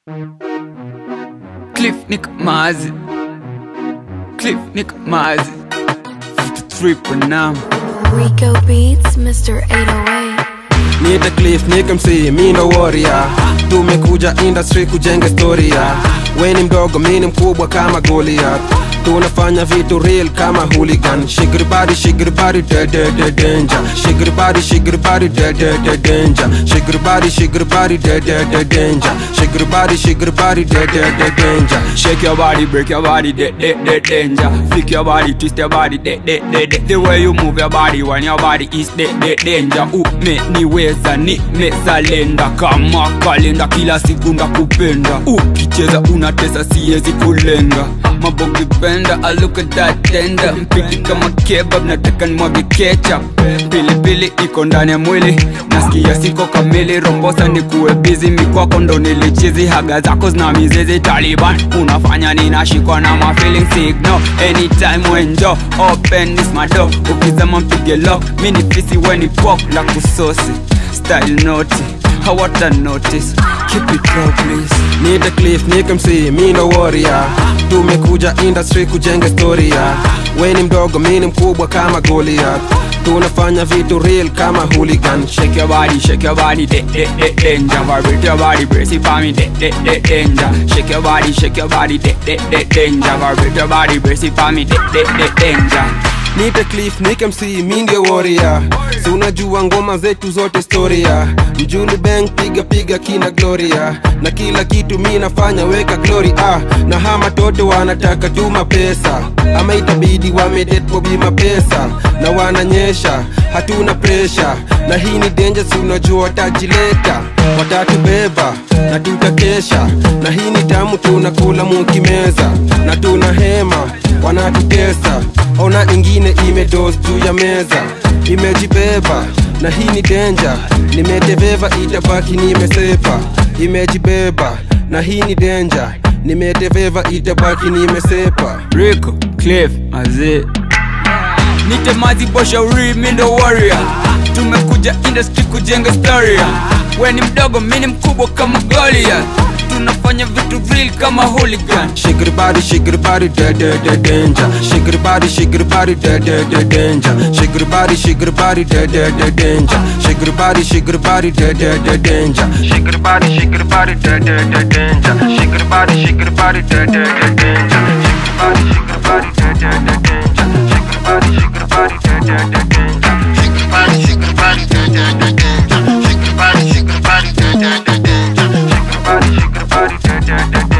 Cliff Nick Mazi Cliff Nick Mazi 53 Panam Rico Beats, Mr. 808. Niite Cliff nikamsi mi ndo warrior tumekuja industry kujenga historia we ni mdogo mi ni mkubwa kama Goliath tunafanya vitu real kama hooligan shigribari shigribari de de de danger shigribari shigribari de de de danger shigribari shigribari de de de danger shigribari shigribari de de de danger Shake your body, break your body, de de de danger Flick your body, twist your body, de de de de The way you move your body when your body is de de danger Umeniweza nimezalenda kama kalenda Kila siku ndakupenda Ukicheza unatesa siwezi kulenga Mabogi benda, I look at that tender Mpiki kama kebab, nataka nimwage ketchup Pilipili iko ndani ya mwili Nasikia siko kamili, rombosa ni kuwe busy Mikwako ndo nilichizi, haga zako zina mizizi Taliban, unafanya ninashikwa na ma feeling signal Anytime when jo, open this my door Ukisema mpige lock, mini fisi weni pop La kusosi, style naughty Hawata notice, keep it low please Niite Cliff nikamsi mi ndo warrior tumekuja industry kujenga historia we ni mdogo mi ni mkubwa kama Goliath tunafanya vitu real kama hooligan Shake your body, shake your body, de de de danger. Vibrate your body, brace it for me, de de de danger. Shake your body, shake your body, de de de danger. Vibrate your body, brace it for me, de de de danger. Niite Cliff nikamsi mi ndio warrior si unajua ngoma zetu zote historia mjulu bang piga piga kina gloria na kila kitu mi nafanya weka glory ah na hama toto wanataka tuma pesa ama itabidi wamedet bima pesa na wananyesha hatuna presha na hii ni danger si unajua watajileta watatubeba na tutakesha na hii ni tamu tunakula mukimeza na tuna hema wanatutesa ona ingine imedos juu ya meza imejibeba na hii ni denja nimeteveva itabaki nimesepa imejibeba na hii ni denja nimeteveva itabaki nimesepa Rico, Cliff, mazee Nite mazi bosha uri, mi ndo warrior Tumekuja industry kujenga historia We ni mdogo, mi ni mkubwa kama Goliath Tunafanya vitu real kama hooligan Shake your body, shake your body, da da da danger. Shake your body, shake your body, da da da danger. Shake your body, shake your body, da da da danger. Shake your body, shake your body, da da da danger. Shake your body, shake your body, da da da danger. Shake your body, shake your body, da da da danger. Shake your body, shake your body, da da da danger. Shake your body, shake your body, da da da danger. Shake your body, shake your body, da da da danger. Shake your body, shake your body, da da da danger. Shake your body, shake your body, da da da